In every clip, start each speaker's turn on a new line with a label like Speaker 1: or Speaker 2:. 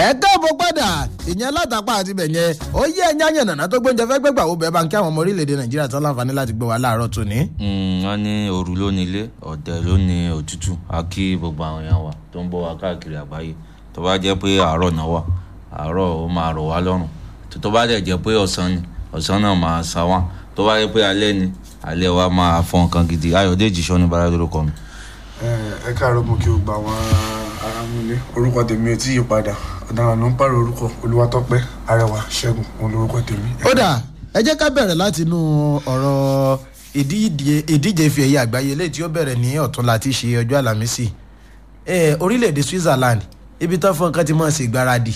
Speaker 1: ẹ káàbọ̀ padà ìyẹn látàpá àti bẹ̀yẹn ó yẹ ẹ̀yìn àyàn nàná tó gbóúnjẹ fẹ́ gbẹ́gbà wo bẹ́ẹ̀ bá ń kí àwọn ọmọ orílẹ̀-èdè nàìjíríà tán láǹfààní láti gbé wa láàárọ̀ tòní.
Speaker 2: wọ́n ní òru ló ní ilé ọ̀dẹ̀ ló ní òtútù a kí gbogbo àwọn èèyàn wa tó ń bọ̀ wá káàkiri àgbáyé tó bá jẹ́ pé àárọ̀ náà wà àárọ̀ ó máa rọ̀ wá lọ́rùn tó bá dẹ̀ jẹ́ pé ọ̀sán ni ọ̀sán náà máa sá wá tó bá jẹ́ pé alẹ́ ni alẹ́ wa máa fọ nǹkan gidi ayọ̀dèjì sọ́ni bára lórúkọ mi.
Speaker 3: ẹ káàárọ̀ mo kí o gba àwọn ará mi lé orúkọ tèmi ò tí yí padà ọ̀daràn ló ń pààrọ̀ orúkọ olúwatọ́pẹ́ arẹwà ṣẹ́gun òun lórúkọ tèmi.
Speaker 1: ó dà ẹ jẹ́ ká bẹ̀rẹ̀ láti inú ọ̀rọ̀ ìdíje ìdíje ife ẹ̀yẹ àgbáyé léyìí tí ó bẹ̀rẹ̀ ní ọ̀túnla tí í ṣe ọjọ́ àlàmísì orílẹ̀-èdè Switzerland ibi tó fún nǹkan tí mọ̀ sí ìgbáradì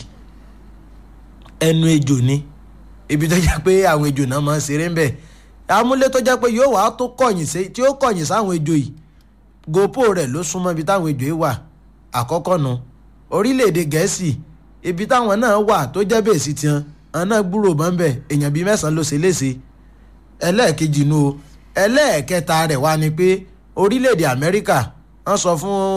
Speaker 1: ẹnu ejò ni ibi tó jẹ́ pé àwọn ejò náà máa ń ṣeré ń bẹ̀ amúlé tó jẹ́ pé yóò wá tó kọ̀yìn sí tí ó kọ̀yìn sáwọn ejò yìí gopo rẹ̀ ló súnmọ́ ibi táwọn ejò yìí wà àkọ́kọ́ nu orílẹ̀-èdè gẹ̀ẹ́sì ibi táwọn náà wà tó jẹ́ bèèsì tiwọn àwọn náà gbúrò bọ́ńbẹ́ èèyàn bíi mẹ́sàn-án ló ṣe léṣe ẹlẹ́ẹ̀kejì nu o ẹlẹ́ẹ̀kẹta rẹ̀ wá ni pé orílẹ̀-èdè amẹ́ríkà wọ́n sọ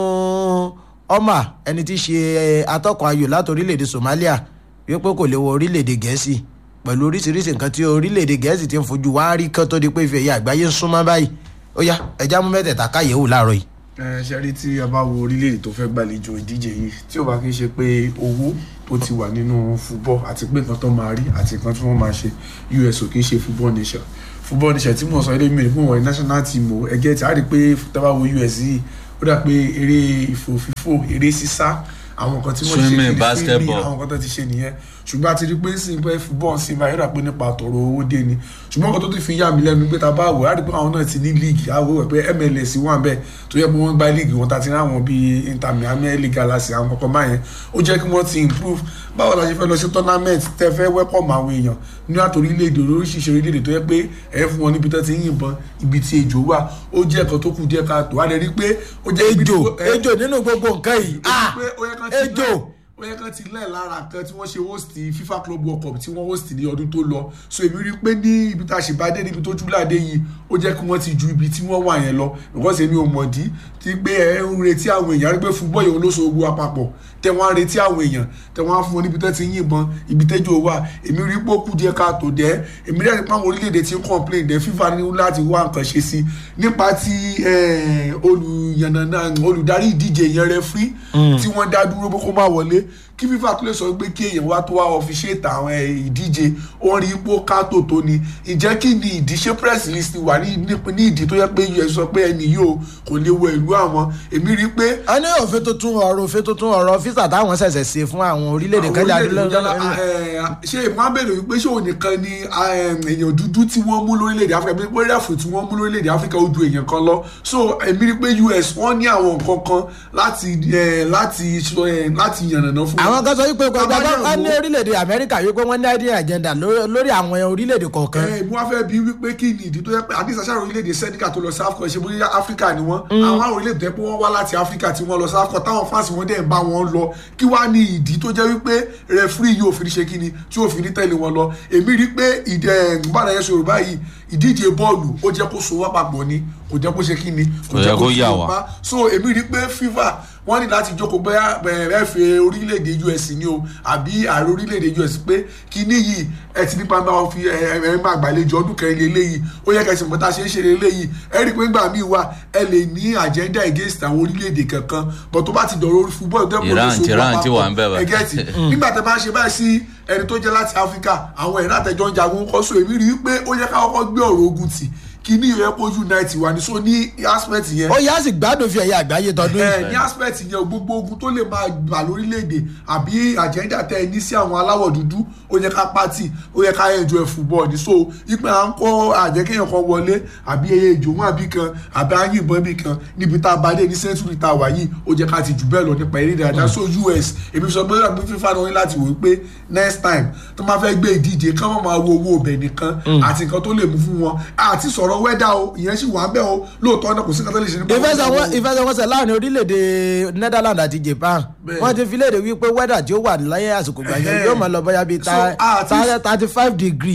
Speaker 1: fún ọmọ ẹni tí í ṣe atọ́kọ̀ ayò láti orílẹ̀-èdè somalia wípé kò lè wọ orílẹ̀-èdè gẹ̀ẹ́sì pẹ̀lú oríṣiríṣi nǹkan tí orílẹ̀-èdè gẹ̀ẹ́sì ti ń fojú wá rí kán tó di pé ìfẹ́ ẹ̀yà àgbáyé ń súnmọ́ báyìí ó yá ẹja mú mẹ́tẹ̀ẹ̀ta káyẹ̀wò láàárọ̀ yìí.
Speaker 3: ẹ ṣe rí tí a bá wo orílẹ̀-èdè tó fẹ́ gbàlejò ìdíje yìí tí ó bá kí ń ṣe pé owó tó ti wà nínú fúbọ̀ àti pé nǹkan tó máa rí àti nǹkan tí wọ́n máa ṣe US ò kí ń ṣe football nation football nation tí mo sọ ilé mi fún wọn national team o ẹgẹ́ tí a rí pé tábà wo US yìí ó dà pé eré ìfòfífò eré sísá àwọn nǹkan tí wọ́n ṣe
Speaker 2: Swimming,
Speaker 3: kiri
Speaker 2: basketball.
Speaker 3: àwọn nǹkan tó ti ṣe nìyẹn ṣùgbọ́n a ti rí pé sí pé football sí máa yọ̀dà pé nípa tọ̀rọ̀ owó dé ni ṣùgbọ́n nǹkan tó ti fi yà mí lẹ́nu pé ta bá wò á rí pé àwọn náà ti ní league á wò wẹ̀ pé MLS wà bẹ́ẹ̀ tó yẹ pé wọ́n gba league wọn ta ti rí àwọn bíi Inter Miami LA Galaxy àwọn kọ̀ọ̀kan máa yẹn ó jẹ́ kí wọ́n ti improve báwo la ṣe fẹ́ lọ sí tournament tẹ́ fẹ́ welcome àwọn èèyàn ní àtò orílẹ̀-èdè oríṣiríṣi orílẹ̀-èdè tó yẹ pé ẹ̀ fún wọn níbi tó ti ń yìnbọn ibi tí ejò wà ó jẹ́ ẹ̀kan tó kù díẹ̀ káàtó á lè rí pé ó jẹ́ ibi
Speaker 1: ejò
Speaker 3: tó- ẹ-
Speaker 1: ejò nínú gbogbo nǹkan yìí ah
Speaker 3: pé ó yẹ kán ti
Speaker 1: ejò
Speaker 3: lẹ̀- ó yẹ kán ti lẹ̀ lára kan tí wọ́n ṣe host FIFA Club World Cup tí wọ́n host ní ọdún tó lọ so èmi rí i pé ní ibi tá a ṣe bá dé níbi tó júláde yìí ó jẹ́ kí wọ́n ti ju ibi tí wọ́n wà yẹn lọ because èmi ò mọ̀dí tí pé ẹ ń retí àwọn èèyàn rí pé fúbọ́ yẹn ló so ogun àpapọ̀ tẹ wọ́n á retí àwọn èèyàn tẹ wọ́n á fún wọn níbi tó ti ń yìnbọn ibi tẹ́jọ́ wà èmi rí i pé ó kù díẹ̀ káàtó dẹ́ èmi rí i pé àwọn orílẹ̀-èdè ti ń complain dẹ́ FIFA ní láti wá nǹkan ṣe sí nípa ti eh, olùyànnànà olùdarí ìdíje yẹn referee tí wọ́n dá dúró bó kó má wọlé kí FIFA tó lè sọ pé kí èèyàn wá tó wá ọfiṣẹ́ta àwọn eh, ìdíje ó rí ipò kátó tó ni ìjẹ́ kí ni ìdí ṣé press list wà ní ní- ní ìdí tó yẹ pé us sọ pé ẹni yóò kò lè wọ ìlú àwọn èmi rí i pé
Speaker 1: a ní òfin tuntun ọ̀rọ̀ òfin tuntun ọ̀rọ̀ físà táwọn ṣẹ̀ṣẹ̀ ṣe fún àwọn orílẹ̀-èdè kan jáde
Speaker 3: orílẹ̀-èdè tó jẹ́- eh, ṣé ìmọ̀ abẹ́rẹ́ wípé ṣé òun nìkan ni eh, èèyàn dúdú tí wọ́n mú lórílẹ̀‐èdè áfíríkà bí wọ́n rẹ̀fù tí wọ́n mú lórílẹ̀‐èdè áfíríkà ó ju èèyàn kan lọ so èmi rí i pé us wọ́n ní àwọn nǹkan kan láti eh, láti sọ, eh, láti yànnàná fún
Speaker 1: àwọn kan sọ wípé kò
Speaker 3: Bàbá
Speaker 1: gbàgbọ́ wọn ní
Speaker 3: Yàngó.
Speaker 1: orílẹ̀-èdè amẹ́ríkà wípé wọ́n ní idea agenda lórí lórí àwọn orílẹ̀-èdè kọ̀ọ̀kan
Speaker 3: ẹ mú wá fẹ́ bí wípé kí ni ìdí tó yẹ pé àdìsá sáà orílẹ̀-èdè sẹ́díkà tó lọ sí áfíríkà ṣe bóyá áfíríkà ni wọ́n àwọn àwọn orílẹ̀-èdè tó yẹ pé wọ́n wá láti áfíríkà tí wọ́n lọ sí áfíríkà táwọn fáǹsì wọn dẹ̀ ń bá wọn lọ kí wá ní ìdí tó jẹ́ wípé rẹfúrì yóò fi ní ṣe kí ni tí yóò fi ní tẹ̀lé wọn lọ èmi rí pé ìdẹ gbàdá yẹn sọ̀rọ̀ báyìí ìdíje bọ́ọ̀lù ó jẹ́ kó so wá papọ̀ ni kò jẹ́ kó ṣe kí ni
Speaker 2: Kò jẹ́ kó yà wá.
Speaker 3: wá so èmi rí pé FIFA wọ́n ní láti jókòó bẹ́ẹ̀ bẹ́ẹ̀ fẹ́ orílẹ̀-èdè US ni o àbí ààrẹ orílẹ̀-èdè US pé kíní yìí ẹ ti nípa máa fi ẹ ẹ máa gbàlejò ọdún kẹrin lélẹ́yìí ó yẹ kẹsì mọ́ta ṣe ń ṣe lélẹ́yìí ẹ rí i pé ńgbà míì wà ẹ lè ní agenda against àwọn orílẹ̀-èdè kankan but tó bá ti dọ̀rọ̀ orí fúbọ́ọ̀lù tẹ́
Speaker 2: Iran- Iran ti wà ń bẹ̀ báyìí.
Speaker 3: ẹ gẹ́tì nígbà tẹ́ bá ń ṣe báyìí sí ẹni tó jẹ́ láti Áfíríkà àwọn ẹ̀rọ àtẹjọ́ ń jagun kọ́ so èmi rí i pé ó yẹ ká kọ́kọ́ gbé ọ̀rọ̀ ogun tì kí ní ìyẹn kó unite wà ní so ní aspect yẹn
Speaker 1: ó yá sì gbádùn fi ẹ̀yà àgbáyé tọdún yìí
Speaker 3: ẹ ní aspect yẹn gbogbo ogun tó lè máa gbà lórílẹ̀‐èdè àbí agenda tẹ ẹ ní sí àwọn aláwọ̀ dúdú ó yẹ ká pátì ó yẹ ká enjoy football ní so ipe à ń kọ́ àjẹkéyàn kan wọlé àbí ẹyẹ ìjòwò àbí kan àbí àyìnbọn bí kan níbi tá a bá dé ní century tá a wà yìí ó jẹ́ ká ti jù bẹ́ẹ̀ lọ nípa eré ìdárayá so US èmi sọ pé àbí fífa náà ní láti wò ó pé next time tó máa fẹ́ gbé ìdíje kán wọ́n máa wo owó ọbẹ̀ nìkan àti nǹkan tó lè mú fún wọn àti sọ̀rọ̀ wẹ́dà o ìyẹn sì wà ń bẹ̀ o lóòótọ́ náà kò sí nǹkan tó lè ṣe nípa
Speaker 1: ìfẹsẹ̀wọnsẹ̀ ìfẹsẹ̀wọnsẹ̀ láàrin orílẹ̀-èdè Netherlands àti Japan
Speaker 3: Bẹ́ẹ̀.
Speaker 1: wọ́n ti fi léde wípé wẹ́dà tí ó wà láyé àsìkò gbàgbé
Speaker 3: Ẹ̀hẹ́.
Speaker 1: yóò máa lọ bọ́yá bíi
Speaker 3: So, a ti-
Speaker 1: thirty five degree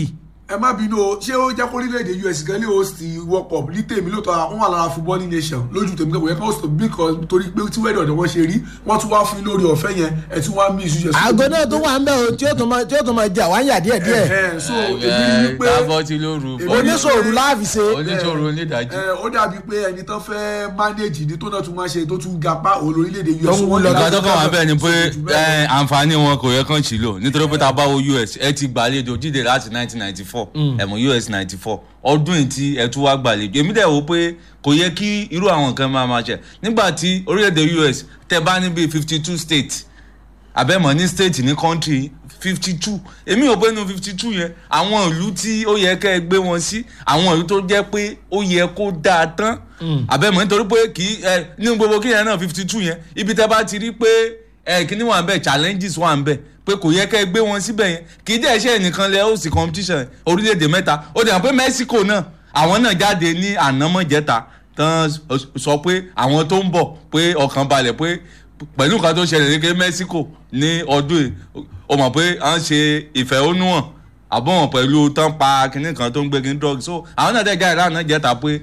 Speaker 3: ẹ má bínú o ṣé ó jẹ́ kó orílẹ̀-èdè us gan lè host world cup ní tèmi lóòótọ́ wọn wà lára footballing nation lójú tèmi kẹ́kọ̀ọ́ yẹ kó host because torí pé tí wẹ́ẹ̀dọ̀ ni wọ́n ṣe rí wọ́n tún wá fún yín lórí ọ̀fẹ́ yẹn ẹ̀ tún wá mí ìṣúṣe.
Speaker 1: àgọ́ náà tó wà ń bẹ̀ o tí ó tún máa tí ó tún máa jà wáyà díẹ̀ díẹ̀
Speaker 3: Ẹ̀hẹ́n, so èmi rí i pé
Speaker 2: dábọ́ tí lóru
Speaker 1: oníṣòro láàfin ṣe
Speaker 2: oníṣòro onídàájí.
Speaker 3: ẹ, ó dàbí pé ẹni tó fẹ́ manage ní tó náà tún máa ṣe tó tún gapá òun lórílẹ̀-èdè us.
Speaker 1: Tó ń wúlọ
Speaker 3: Wọ́n ní
Speaker 2: nǹkan
Speaker 3: láti
Speaker 2: tó kàn wá bẹ́ẹ̀ ni pé
Speaker 3: sọ̀rọ̀ jù bẹ́ẹ̀ lọ.
Speaker 2: ẹ, àǹfààní wọn kò yẹ kán sí lò nítorí pé tá a bá wo us ẹ ti gbàlejò jíde láti 1994 ẹ̀mú us 94 ọdún yìí tí ẹ tún wá gbàlejò èmi dẹ̀ wò pé kò yẹ kí irú àwọn nǹkan máa máa ṣe nígbà tí orílẹ̀-èdè us tẹ bá ní bíi 52 states àbẹ̀mọ̀ ní state ní country fifty two èmi ò pé nu fifty two yẹn àwọn ìlú tí ó yẹ kẹ́ ẹ gbé wọn sí àwọn ìlú tó jẹ́ pé ó yẹ kó dáa tán àbẹ̀mọ̀ nítorí pé kì í ẹ ní gbogbo kí yẹn náà fifty two yẹn ibi tẹ́ bá ti rí pé ẹ kíní wà ń bẹ̀ challenges wà ń bẹ̀ pé kò yẹ kẹ́ ẹ gbé wọn síbẹ̀ yẹn kì í dẹ̀ ṣe ẹnìkan lẹ ó sì competition orílẹ̀-èdè mẹ́ta ó dẹ̀ hàn pé Mexico náà àwọn náà jáde ní ànámọ́jẹta tán sọ pé àwọn tó ń bọ̀ pé ọkàn balẹ̀ pé pẹ̀lú nǹkan tó ṣẹlẹ̀ ní ké Mexico ní ọdún yìí o mọ̀ pé à ń ṣe ìfẹ̀hónúhàn àbọ̀wọ̀n pẹ̀lú tán pa kinní kan tó ń gbé kinní drug so àwọn náà dẹ́gà ìlànà jẹ́ta pé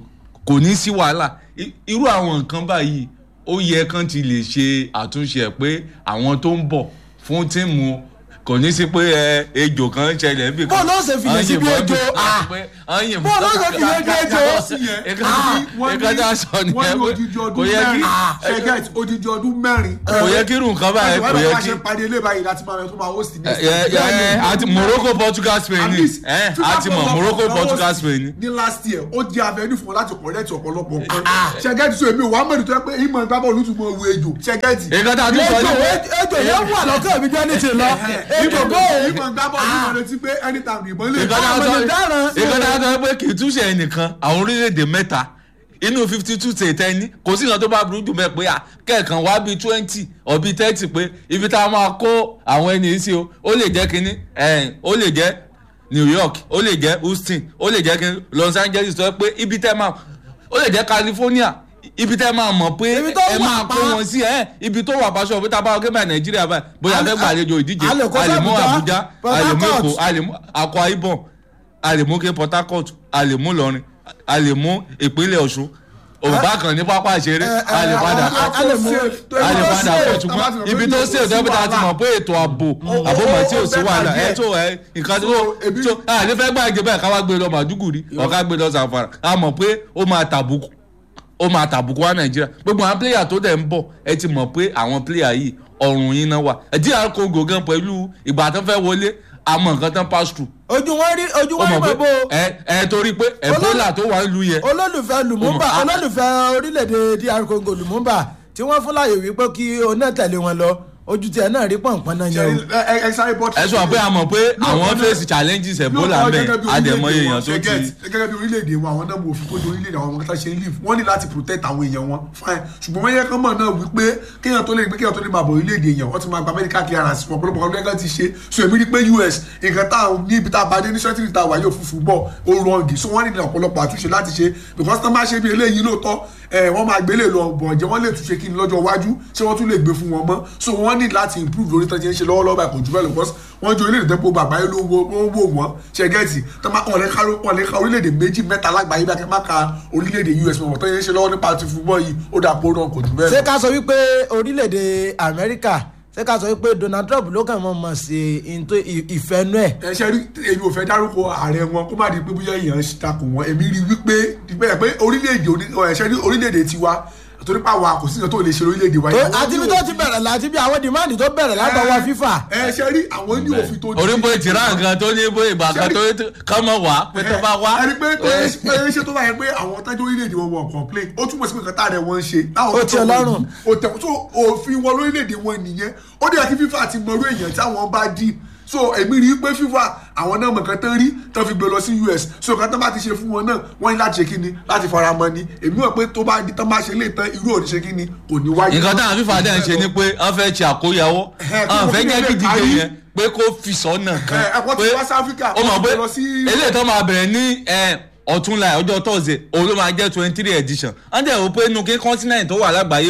Speaker 2: kò ní sí wàhálà I- irú àwọn nǹkan báyìí ó yẹ kán ti lè ṣe àtúnṣe ẹ̀ pé àwọn tó ń bọ̀ fún tíìmù kò ní sí pé ẹ ejò kan ń ṣẹlẹ̀ níbi kan
Speaker 1: Bọ́ọ̀lù ó ṣe fìyè sí bí ejò, ah. Bọ́ọ̀lù ó ṣe fìyè sí ejò.
Speaker 3: Yàtọ̀ sí yẹn, wọ́n ní-
Speaker 2: ìkan tá a sọ
Speaker 3: wọ́n ní
Speaker 2: nìyẹn
Speaker 3: odidi
Speaker 2: pé kò
Speaker 3: ọdún
Speaker 2: yẹ kí
Speaker 3: mẹ́rin ṣẹ́gẹ́t odidi ọdún mẹ́rin.
Speaker 2: kò yẹ kí irú nǹkan báyìí kò yẹ
Speaker 3: wọ́n
Speaker 2: kí
Speaker 3: ṣe parí ilé báyìí láti máa tó máa host ní.
Speaker 2: ẹ ẹ àti Morocco Portugal Spain ni ẹ àti mọ Morocco Portugal Spain ni.
Speaker 3: ní last year ó jẹ́ avenue fún wọn láti correct ọ̀pọ̀lọpọ̀ nǹkan ṣẹ́gẹ́tì sọ èmi ò wá mẹ́rin tó yẹ pé ìmọ̀ ìgbà bọ́ọ̀lù tún mọ ewu ejò ṣẹ́gẹ́tì.
Speaker 2: nǹkan tá a tún sọ
Speaker 1: ejò
Speaker 2: ni pé
Speaker 1: ejò yẹn wà lọ́kàn mi jẹ́ ní ti lọ ejò bó
Speaker 3: ìmọ̀ ìgbà bọ́ọ̀lù mọ̀ retí pé anytime ìbọn lè
Speaker 2: nǹkan tá a
Speaker 1: àwọn
Speaker 2: sọ
Speaker 1: ènìyàn dáràn.
Speaker 2: nǹkan tá a sọ pé kì í túnṣe ẹnìkan àwọn orílẹ̀-èdè mẹ́ta inú fifty two ṣe tẹ́ni kò sí nǹkan tó bá burú jù mẹ́ pé à kẹ̀kan wá bíi twenty or bíi thirty pé ibi tá a máa kó àwọn ẹni yìí sí o ó lè jẹ́ kínní ẹ̀ ó lè jẹ́ New York ó lè jẹ́ Houston ó lè jẹ́ kínní Los Angeles tó yẹ pé ibi tẹ́ máa ó lè jẹ́ California ibi tẹ́ máa mọ̀ pé
Speaker 1: Ibi tó
Speaker 2: ẹ
Speaker 1: wà
Speaker 2: máa
Speaker 1: pa.
Speaker 2: kó wọn sí ẹ ibi tó wà pàṣọ pé tá a bá wọ́n kébà Nàìjíríà báyìí bóyá
Speaker 1: A lè-
Speaker 2: fẹ́ gbàlejò ìdíje
Speaker 1: a lè kó
Speaker 2: a lè mú
Speaker 1: Abuja,
Speaker 2: Abuja
Speaker 1: Port
Speaker 2: a lè mú
Speaker 1: Harcourt.
Speaker 2: Èkó a lè mú Akwa Ibom a lè mú ké Port Harcourt a lè mú Ìlọrin a lè mú ìpínlẹ̀ Ọ̀ṣun òbá kan ní pápá ìṣeré a lè padà kọ́
Speaker 1: a lè mú
Speaker 2: a lè padà kọ́ ṣùgbọ́n ibi tó ṣe òtẹ́ bíi ta ti mọ̀ pé ètò ààbò àbòmọ̀ tí ò sí wàhálà ẹ tó ẹ nǹkan tó
Speaker 3: ebi-
Speaker 2: tó a lè fẹ́ gbà jẹ bẹ́ẹ̀ ká wá gbé lọ Màdúgùrí ọ̀ká gbé lọ Zamfara a mọ̀ pé ó máa tàbùkù ó máa tàbùkù wá Nàìjíríà gbogbo àwọn pléyà tó dẹ̀ ń bọ̀ ẹ ti mọ̀ pé àwọn pléyà yìí ọ̀run yín náà wà DR Congo gan pẹ̀lú ìgbà tó fẹ́ wọlé àmọ́ nǹkan tán pass through
Speaker 1: ojú wọn rí ojú
Speaker 2: ó
Speaker 1: wọn rí
Speaker 2: mọ̀
Speaker 1: bàbá
Speaker 2: pé ẹ ẹ torí pé Ebola tó wà nílùú yẹn
Speaker 1: olólùfẹ́ Lumumba
Speaker 2: Ó mọ̀, ah.
Speaker 1: olólùfẹ́ orílẹ̀-èdè DR Congo Lumumba tí wọ́n fún láàyè wípé kí oná tẹ̀lé wọn lọ ojú tiẹ̀ náà rí pọ̀npọ̀n náà yẹn o.
Speaker 3: ẹ ẹ sáré bọ́
Speaker 2: ẹ sọ pé a mọ̀ pé àwọn face challenges Ebola ń bẹ àdèmọye èèyàn tó ti
Speaker 3: gẹ́gẹ́ bí orílẹ̀-èdè wa àwọn náà mọ̀ òfin kójú orílẹ̀-èdè àwọn ọmọ kẹta ṣe ń live wọ́n ní láti protect àwọn èèyàn wọn fine ṣùgbọ́n wọ́n yẹ kán mọ̀ náà wípé kéèyàn tó lè gbé kéèyàn tó lè máa bọ̀ orílẹ̀-èdè èèyàn wọ́n ti máa gba medical clearance wọn ọ̀pọ̀lọpọ̀ ọdún ẹgbẹ́ ti ṣe so èmi rí pé US nǹkan tá à ní ibi tá a bá dé ní sẹ́tìrì tá a wà yóò fúnfún bọ̀ ó rọǹgì so wọ́n ní ọ̀pọ̀lọpọ̀ àtúnṣe láti ṣe because tán bá ṣe bí eléyìí lóòótọ́ ẹ wọ́n máa gbélé lọ bọ̀ jẹ́ wọ́n lè túnṣe kí ni lọ́jọ́ iwájú ṣé wọ́n tún lè gbé fún wọn mọ́ so wọ́n ní láti improve lórí tán ṣe ń ṣe lọ́wọ́lọ́wọ́ báyìí kò jù bẹ́ẹ̀ lọ because wọ́n jọ orílẹ̀-èdè tó gbogbo àgbáyé ló ń wo wọ́n ń wò wọ́n ṣe gẹ́ẹ̀tì wọ́n lè ka wọ́n lè ka orílẹ̀-èdè méjì mẹ́ta lágbàáyé bí a kẹ́ máa ka orílẹ̀-èdè US mọ̀ tó yẹn ń ṣe lọ́wọ́ nípa ti fúbọ́ yìí ó dà pé ó ràn kò jù bẹ́ẹ̀
Speaker 1: ṣé
Speaker 3: lọ.
Speaker 1: ká sọ wípé orílẹ̀-èdè Amẹ́ríkà ṣé ká sọ wípé Donald Trump ló kàn mọ̀ mọ̀ sí into ìfẹ́nu ẹ̀
Speaker 3: ẹ ṣe rí èmi ò fẹ́ dárúkọ ààrẹ wọn kó má di pé bóyá èèyàn ń takò wọn èmi rí wípé bẹ́ẹ̀ pé orílẹ̀-èdè oní- ẹ ṣe rí orílẹ̀-èdè tiwa torí pa wa kò sí nǹkan tó lè ṣe orílẹ̀-èdè wa. Àwọn
Speaker 1: àti
Speaker 3: ní
Speaker 1: bí tó
Speaker 3: òfin-
Speaker 1: ti bẹ̀rẹ̀ láti bí àwọn dìmáàdì tó bẹ̀rẹ̀ látọwọ́ FIFA
Speaker 3: ẹ ṣe rí àwọn ní òfin tó
Speaker 2: orí bó ti rà nǹkan tó ní bó ìgbà kan tó kọ́ mọ̀ wá pé tó bá wá.
Speaker 3: ẹni pé pé ṣé tó bá yẹ pé àwọn tájú orílẹ̀-èdè wọn wọ̀ complain ó túmọ̀ sí pé nǹkan tá rẹ̀ wọ́n ń ṣe. láwọn
Speaker 1: Ó
Speaker 3: tó
Speaker 1: ti
Speaker 3: tọ́
Speaker 1: Ọlọ́run.
Speaker 3: wọn yìí, ó tẹ̀ tó òfin wọn lórílẹ̀-èdè wọn nìyẹn ó dẹ̀ kí FIFA ti mọ̀rú èèyàn táwọn bá dì so èmi rí i pé FIFA àwọn náà mọ̀ nǹkan tán rí tán fi gbé lọ sí US so nǹkan tán bá ti ṣe fún wọn náà wọ́n ní láti ṣe kí ni láti fara mọ́ ni èmi mọ̀ pé tó bá di tán bá ṣe lè tán irú òní ṣe kí ni kò ní wáyé.
Speaker 2: nǹkan táwọn fífa dẹ̀ ń ṣe ni pé wọ́n fẹ́ ṣe àkóyawọ́
Speaker 3: Ẹ̀hẹ́, kí
Speaker 2: wọ́n
Speaker 3: wọ́n
Speaker 2: fẹ́
Speaker 3: fi
Speaker 2: jẹ́
Speaker 3: lè
Speaker 2: kí díje
Speaker 3: parí.
Speaker 2: yẹn pé kó fi sọ́nà kan
Speaker 3: Ẹ̀, ẹ̀kọ́ ti wá sí Áfíríkà,
Speaker 2: ó mọ̀
Speaker 3: wọ́n
Speaker 2: pé
Speaker 3: ti lọ sí-
Speaker 2: eléyìí tó máa bẹ̀rẹ̀ ní ẹ, ọ̀túnla ọjọ́ tọ́sídẹ̀ẹ́ òun ló máa jẹ́ twenty three edition wọ́n dẹ̀ wò pé inú kí continent tó wà lágbàáyé pé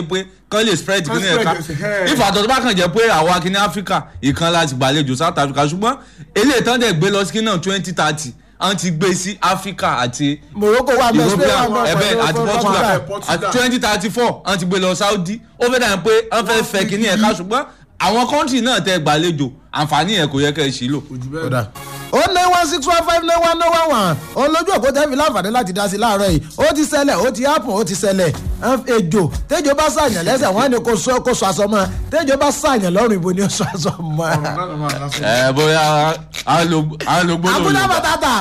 Speaker 2: kán lè spread
Speaker 3: Kán
Speaker 2: kí ní ẹ̀ka
Speaker 3: spread ẹ̀sìn, ẹ̀.
Speaker 2: ìfàtọ̀ tó bá kàn jẹ́ pé àwa kí ní áfíríkà ìkan láti gbàlejò south africa ṣùgbọ́n eléyìí tán dẹ̀ gbé lọ sí kí náà twenty thirty àwọn ti gbé sí áfíríkà àti
Speaker 1: morocco wà mẹ́ spain wà
Speaker 2: european
Speaker 1: mẹ́
Speaker 2: ẹbẹ àti portugal
Speaker 3: Portugal.
Speaker 2: àti twenty thirty four wọ́n ti gbé lọ saudi ó fẹ́ dàn pé wọ́n fẹ́ fẹ́ kí ní ẹ̀ka ṣùgbọ́n àwọn kọ́ńtì náà tẹ gbàlejò àǹfààní yẹn kò yẹ kẹ́ ẹ ṣí lò.
Speaker 3: ojú bẹ́ẹ̀
Speaker 1: kódà ó ní one six one five nine one nine one one òun lójú òkú tẹ́ fi láǹfààní láti dá sí láàárọ̀ yìí ó ti ṣẹlẹ̀ ó ti happen ó ti ṣẹlẹ̀ ẹn, ejò tẹ́jọ́ bá ṣàyàn lẹ́sẹ̀ wọ́n á ní kó sọ kó sọ aṣọ mọ́ tẹ́jọ́ bá ṣàyàn lọ́rùn ibo ni ó sọ aṣọ mọ́.
Speaker 3: ọ̀rọ̀ náà ló máa lásán.
Speaker 2: ẹ bóyá àwọn ló gbọ́dọ̀
Speaker 1: àbúdá
Speaker 2: yorùbá
Speaker 1: bàtàtà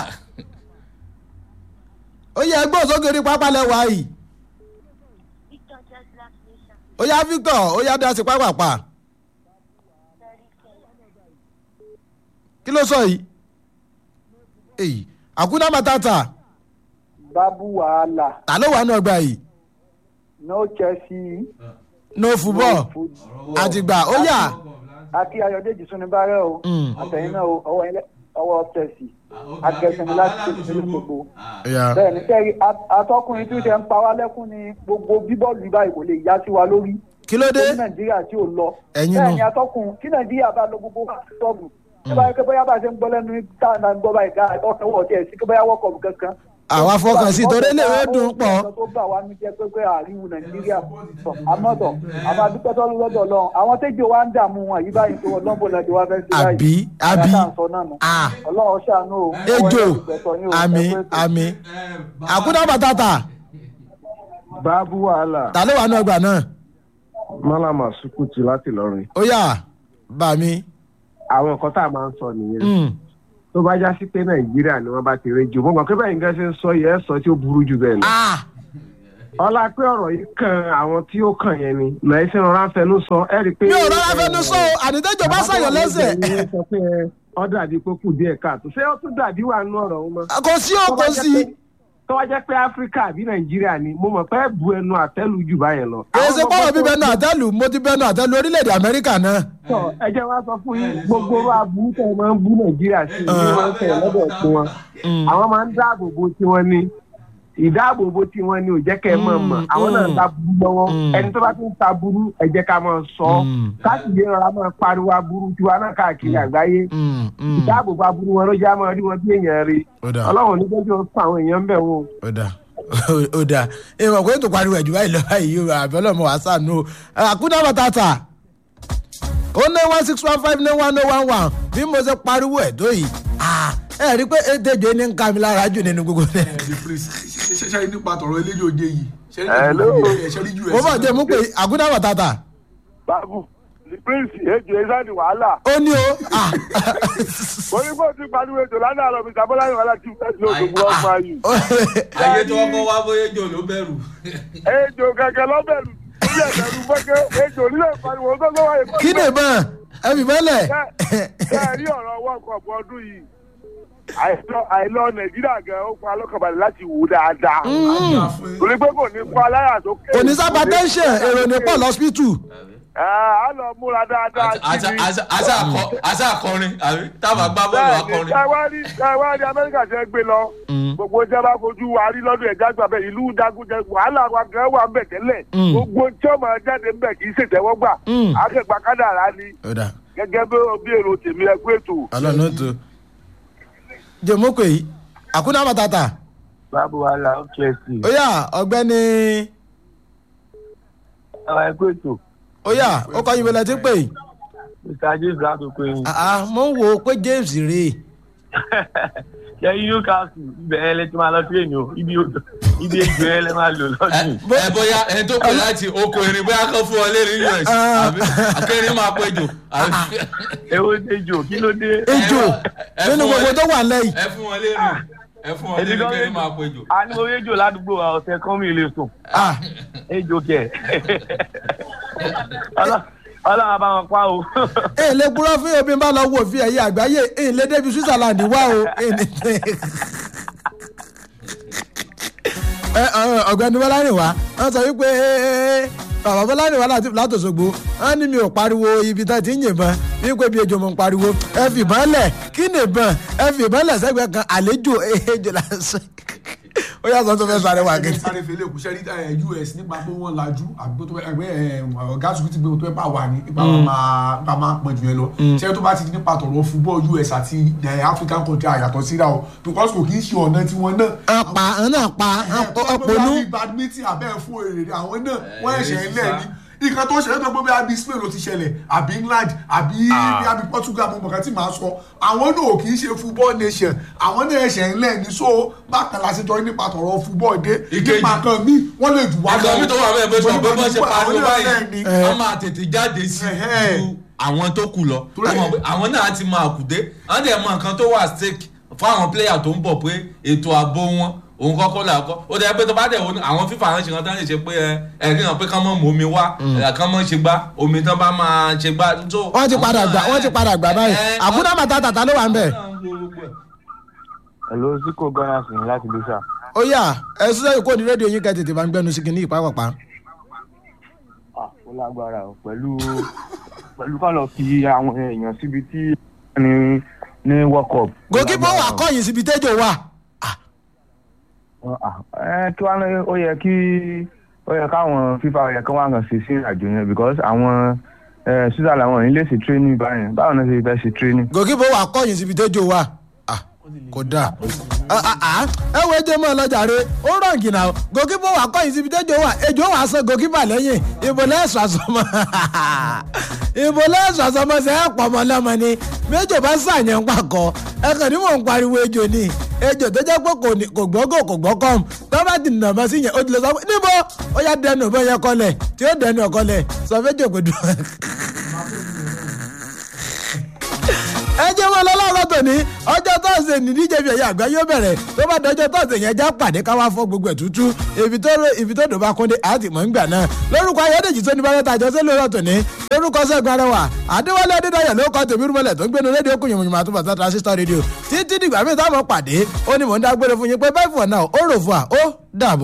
Speaker 1: ó yẹ ẹgbẹ́ òsókè orí pápá lẹ́wọ̀ ayì
Speaker 4: Victor just last nation.
Speaker 1: ó yá victor ó yá dá sí pápápá
Speaker 4: Very fair.
Speaker 1: kí ló sọ yìí èyí àkúdá bàtàtà
Speaker 5: babu wàhálà
Speaker 1: ta ló wà ní ọgbà yìí
Speaker 5: no chelsea
Speaker 1: no football
Speaker 5: football.
Speaker 1: àtìgbà ó yá
Speaker 5: akí ayọ̀dèjì súnibárẹ̀ o
Speaker 1: Mm.
Speaker 5: àtẹ̀yìn náà o, ọwọ́ ilẹ̀ ọwọ́ chelsea akẹ́sìnmi láti tètè ní gbogbo
Speaker 1: yá
Speaker 5: bẹ́ẹ̀ ni sẹ́yìn atọ́kùnrin tí ó ṣe ń pa wá lẹ́kún ni gbogbo bíbọ́ọ̀lù báyìí kò lè yá sí wa lórí
Speaker 1: kí ló dé
Speaker 5: ní nàìjíríà tí ò lọ
Speaker 1: Ẹ̀yin
Speaker 5: bẹ́ẹ̀
Speaker 1: nu.
Speaker 5: ni atọ́kùn tí nàìjíríà bá lọ gbogbo wá sí sọ́ọ̀bù tí báyìí pé bóyá bá a ṣe ń gbọ́ lẹ́nu táwọn náà ń gbọ́ báyìí ká ọkọ̀ wọ̀ tiẹ̀ sí pé bóyá wọ́kọ̀ kankan
Speaker 1: àwa fọkàn sí torí lè wé dùn pọ̀
Speaker 5: nǹkan tó bà wá ní jẹ́ pé pé àríwú nàìjíríà tọ̀ àmọ́tọ̀ àmọ́ adúpẹ́ tó lọ́dọ̀ lọ àwọn tẹ́jọ́ wa ń dààmú wọn yìí báyìí tó ọlọ́mbò lẹ́jọ́ wa fẹ́ sí
Speaker 1: àbí àbí
Speaker 5: Àyàtà ń sọ náà nù.
Speaker 1: à
Speaker 5: ọlọ́run ṣàánú o
Speaker 1: ejò
Speaker 5: ọwọ́ ẹ̀sìn yín o,
Speaker 1: àmì
Speaker 5: ẹ pé ètò.
Speaker 1: àmì àkúdá bàtàtà
Speaker 6: báàbù wàhálà
Speaker 1: ta ló wà ní ọgbà náà
Speaker 6: mọ́làmá sukutu láti lọ́rin
Speaker 1: ó yá bà mí
Speaker 6: àwọn nǹkan tá a máa ń sọ nìyẹn
Speaker 1: Mm.
Speaker 6: tó bá já sí pé nàìjíríà ni wọ́n bá ti rédíò mo mọ̀ pé bẹ́ẹ̀ nǹkan ṣe ń sọ yẹ ẹ́ sọ tí ó burú jù bẹ́ẹ̀ lọ.
Speaker 1: Ah,
Speaker 6: ọlá pé ọ̀rọ̀ yìí kan àwọn tí ó kàn yẹn ni nàì sí ọ̀rọ̀ afẹnú sọ ẹ́ rí i pé.
Speaker 1: mi ò rọra fẹnu sọ o ànítẹ́jọ́ bá ṣàyàn lẹ́sẹ̀
Speaker 6: àwọn tó wà níbẹ̀ ni wọ́n sọ pé ọ dàbí pé kù díẹ̀ káàtó ṣé ó tún dàbí wà nú ọ̀rọ̀ wọn mọ́.
Speaker 1: kò sí o kò sí
Speaker 6: tó wá jẹ́ pé áfíríkà àbí nàìjíríà ni mo mọ̀ pé ẹ bu ẹnu àtẹ́lù jù báyẹn lọ.
Speaker 1: kò sí
Speaker 6: Àwọn
Speaker 1: pọ́wọ́
Speaker 6: ọmọ
Speaker 1: bí
Speaker 6: tó-
Speaker 1: bẹnu àtẹ́lù mo ti bẹnu àtẹ́lù orílẹ̀-èdè amẹ́ríkà náà
Speaker 6: sọ ẹ jẹ́ wá sọ fún yín gbogbo wa burú tẹ̀ máa ń bú nàìjíríà sí i ní wọ́n ń tẹ̀ lọ́dọ̀ tí wọn. àwọn máa ń dáàbò bo tiwọn ni ìdáàbòbò tiwọn ni ò jẹ́ kẹ́ ẹ mọ̀ mọ̀ àwọn náà ń ta burú lọ́wọ́
Speaker 1: Mm.
Speaker 6: ẹni tó bá ti ń ta burú ẹ jẹ́ ká máa sọ ọ́
Speaker 1: Mm.
Speaker 6: káàkiri ọ̀rọ̀ a máa pariwo aburú tiwa náà káàkiri àgbáyé
Speaker 1: Mm, mm.
Speaker 6: ìdáàbòbò aburú wọn ló jẹ́ àmọ́ rí wọn bí èèyàn rí
Speaker 1: Ó dáa.
Speaker 6: ọlọ́run ní jẹ́jọ́ fún àwọn èèyàn ń bẹ̀ wọ́n.
Speaker 1: ó dà ó dà ìmọ̀ pé ètò pariwo ẹ̀jú báyìí lọ báyìí yóò àbí ọlọ́mọ wàá sànú o àkúndà bàtàtà ó ní one six one five ní one oh one one bí mo ṣe pariwo ẹ̀ tó yìí ah, ẹ rí i pé ètèjọ́ ní ń ká mi lára jù nínú gbogbo rẹ̀
Speaker 3: the prince ṣe ṣe nípa tọ̀rọ̀ eléyìí òde yìí ṣe
Speaker 6: Hello.
Speaker 3: ṣe rí us
Speaker 1: mo bọ̀ jẹ́ mú pé àkúndà bàtàtà
Speaker 7: báàbù the prince ejò ezani wàhálà
Speaker 1: ó ní o ah,
Speaker 7: onígbò tí pariwo ejò lánàá lọ mr bọ́lá ìwàlá tí wọ́n ti lóògùn wọn máa yù.
Speaker 2: ayé tí wọ́n kọ́ wá bóyá jò ló bẹ̀rù.
Speaker 7: ejò kẹ̀kẹ́ lọ́bẹ̀rù ilé ẹ̀bẹ̀rù fẹ́kẹ́ ejò nílé pariwo tó lọ́wọ́ yìí.
Speaker 1: kí ni ìbọn ẹ fi mọ́lẹ̀
Speaker 7: bẹ́ẹ̀ rí ọ̀rọ̀ world cup ọdún yìí àìlọ- àìlọ nàìjíríà gan ó pa alọ́kànbalẹ̀ láti wò dáadáa torí pé kò ní pa aláyà tó kéwòn.
Speaker 1: kò ní sábà tẹ́ńṣẹ̀ èrò ní pọ̀ lọ́sípítù
Speaker 7: á lọ múra dáadáa
Speaker 2: Àṣà- àṣà- àṣà akọ- àṣà akọrin àbí táwọn gbá bọ́ọ̀lù
Speaker 7: bẹ́ẹ̀ ni
Speaker 2: akọrin.
Speaker 7: káwárí káwárí amẹ́ríkà ṣe gbé lọ gbogbo jẹ́ bá fojú wa rí lọ́dún ẹ̀já gbà bẹ́ẹ̀ ìlú dagunjẹ wàhálà wa gan wà ń bẹ̀ tẹ́lẹ̀
Speaker 1: Mm.
Speaker 7: gbogbo tí ọmọ jáde ń bẹ̀ kì í ṣètẹ́wọ́gbà
Speaker 1: Mm.
Speaker 7: akẹ́gbà kádàrá ni
Speaker 1: ó dà
Speaker 7: gẹ́gẹ́ bí bí èrò tèmi ẹ pé ètò.
Speaker 1: ọlọ́run ó tó jẹ́ mú pé yìí àkúndà bàtàtà
Speaker 6: báàbù wàhálà ó chelsea
Speaker 1: ó yá ọ̀gbẹ́ni
Speaker 6: àwọn ẹgbẹ́ ètò
Speaker 1: ó yá ó kọ́ yín bẹ́lẹ̀ tí ń pè yìí.
Speaker 6: mr james látòkò yín.
Speaker 1: àá mo ń wo pé james rèé
Speaker 6: ṣe newcastle ibẹ̀ ẹ lẹ ti máa lọ tírèèni o ibi ibi ejò ẹ lẹ máa lò lọ́dún.
Speaker 2: ẹ bóyá ẹni tó pè láti oko erin bóyá kán fún ọ lérí us àbí akẹrin máa pé jò. àbí-
Speaker 6: èwo ejò kí ló dé.
Speaker 1: ejò
Speaker 2: ẹ
Speaker 1: nínú
Speaker 2: fún wọn
Speaker 1: gbogbo
Speaker 2: lé-
Speaker 1: tó wà lẹ́yìn
Speaker 2: ẹ fún wọn lérí ẹ fún wọn
Speaker 6: Èmi
Speaker 2: lérí
Speaker 6: gan
Speaker 2: kẹrin
Speaker 6: ejò.
Speaker 2: máa pé jò.
Speaker 6: a ní mo rí ejò ládùúgbò wa ọ̀sẹ̀ kan mi lè sùn
Speaker 1: Ah,
Speaker 6: ejò kẹ̀ Ọlọ́- ọlọ́run bá wọn pa o.
Speaker 1: èyí lè purọ́ fún ebi bá lọ wò fi ẹ̀yẹ àgbáyé èyí lè débi switzerland wá o èyí ní- Ẹ, ọ- ọ̀gbẹ́ni bọ́lárìnwá wọ́n sọ wípé bàbá bọ́lárìnwá láti látòṣogbo wọ́n ní mi ò pariwo ibi tá ti ń yìnbọn wípé bí ejò mo ń pariwo ẹ fìbọn lẹ̀ kí ni ìbọn ẹ fìbọn lẹ̀ sẹ́gbẹ̀ẹ́ kan àlejò ejò lásán ó yà sọ tó fẹ́ sáré wà
Speaker 3: ẹgbẹ́
Speaker 1: kí.
Speaker 3: sáré fẹlẹ́ kù sẹ́rí ẹ, us nípa pé wọ́n lajú àbí tó ẹgbẹ́ ọ̀gá sùkúrú ti gbé tó ẹ bá wà ní ipa wọn máa ipa máa pọ̀ jù yẹn lọ sẹ́rí tó bá ti di nípa tọ̀rọ̀ football us àti ẹ, african country àyàtọ̀ síra o because kò kì í ṣe ọ̀nà tiwọn náà
Speaker 1: apá náà pa ọpọlú
Speaker 3: ọpọlú badminton abẹ́ fún èrè àwọn náà wọ́n ẹ̀ṣẹ̀ ń lẹ̀ ní nǹkan tó ṣẹlẹ̀ tó gbé bí abi spain ló ti ṣẹlẹ̀ àbí england àbí bí abi portugal mo mọ̀ká tí màá sọ àwọn náà kì í ṣe football nation àwọn náà ẹ̀ṣẹ̀ ń lẹ̀ ní so bákan la ṣe jọ nípa tọ̀rọ̀ football dé
Speaker 2: Ìkejì.
Speaker 3: nípa kan mí wọ́n lè jù wá
Speaker 2: àgbà mi tó wà bẹ́ẹ̀ bẹ́ẹ̀ sọ pé bọ́ ṣe pariwo
Speaker 3: Àwọn náà
Speaker 2: báyìí
Speaker 3: lẹ̀ ní.
Speaker 2: wọ́n máa tètè jáde sí
Speaker 3: Ẹ̀hẹ́.
Speaker 2: ju àwọn tó kù lọ
Speaker 3: Torí ẹ̀-
Speaker 2: Ẹ mọ̀ pé àwọn náà ti máa kù dé wọ́n dẹ̀ mọ nǹkan tó wà stake fún àwọn pléyà tó ń bọ̀ pé ètò ààbò wọn òun kọ́kọ́ là kọ́ ó dẹ̀ pé tó bá dẹ̀ wọ́n àwọn fífa àwọn ṣe kan tán lè ṣe pé ẹ ẹ rí hàn pé kán mọ̀ mọ́ omi wá ẹ̀ kán mọ̀ ṣe gbá omi tán bá máa ṣe gbá. so
Speaker 1: wọ́n ti padà gbà wọ́n ti padà gbà báyìí
Speaker 2: ẹ,
Speaker 1: àbúdá màtá tàtà ló wà ń bẹ̀.
Speaker 8: hello zico ghana sí láti lóṣà.
Speaker 1: ó yà ẹ sísẹ́ yìí kò ní rédíò yín kẹ́ tètè bá ń gbẹ́nu sí kìíní ìpápàpá.
Speaker 8: ah ó lágbára o pẹ̀lú pẹ̀lú ká lọ fi àwọn èèyàn síbi tí ní ní world cup.
Speaker 1: gòkìpọ̀ wà kọ́yìn síbi tẹ́jọ́ wà.
Speaker 8: Ah, ẹ kí wàá ní ó yẹ kí ó yẹ káwọn fífa ó yẹ kí wọn kàn ṣe sí àjò yẹn because àwọn ẹ switzerland àwọn yìí lè ṣe training báyẹn báwo ni wọ́n ṣe fẹ́ ṣe training.
Speaker 1: gòkìpọ̀ wà kọ́yìn síbi tẹ́jọ́ wà. Ah, kò dáa. Ah, ah, ah. ẹ wo ejò mọ́ ọlọ́jàre ó rọ̀ǹgì náà gòkìpọ̀ wà kọ́yìn síbi tẹ́jọ́ wà ejò wà sọ gòkìpà lẹ́yìn ìbò lẹ́sọ̀ àsọmọ ìbò lẹ́sọ̀ àsọmọ sẹ́ ẹ̀ pọ̀ mọ́ lọ́mọ ni méjò bá sàyẹn ń pàkọ́ ẹ kàn ní mò ń pariwo ejò ni ejò tó jẹ́ pé kò ní- kò gbọ́ gò kò gbọ́ kọ́m tó bá ti nà mọ́ sí yẹn ó ti lè sọ pé níbo ó yá dẹnu ìbọn yẹn kọlẹ̀ tí ó dẹnu ọ̀kọlẹ̀ sọ fẹ́jọ́ pé dùn. ẹ jẹ́ wọn lọ lọ́rọ̀ tòní ọjọ́ tọ́sídẹ̀ẹ́ ní díje fi ẹ̀yà àgbá yóò bẹ̀rẹ̀ tó bá dọjọ́ tọ́sídẹ̀ẹ́ yẹn já pàdé káwá fọ́ gbogbo ẹ̀ tútú ibi tó ibi tó dòbá kúndé àti mọ̀ ń gbà náà lórúkọ ayédèjì tó ní bá mẹ́ta àjọṣe lórí ọ̀tòní lórúkọ sẹ́gun arẹwà adéwálé adédáyọ̀ ló kọ́ tèmi rúmọ̀lẹ̀ tó ń gbénu rédíò kùn yìnbọn àti bàtà transistor rédíò títí dìgbà míì táwọn pàdé ó ní mò ń dágbére fún yín pé bẹ́ẹ̀ fún ọ náà ó rò fún wa ó dàbọ̀.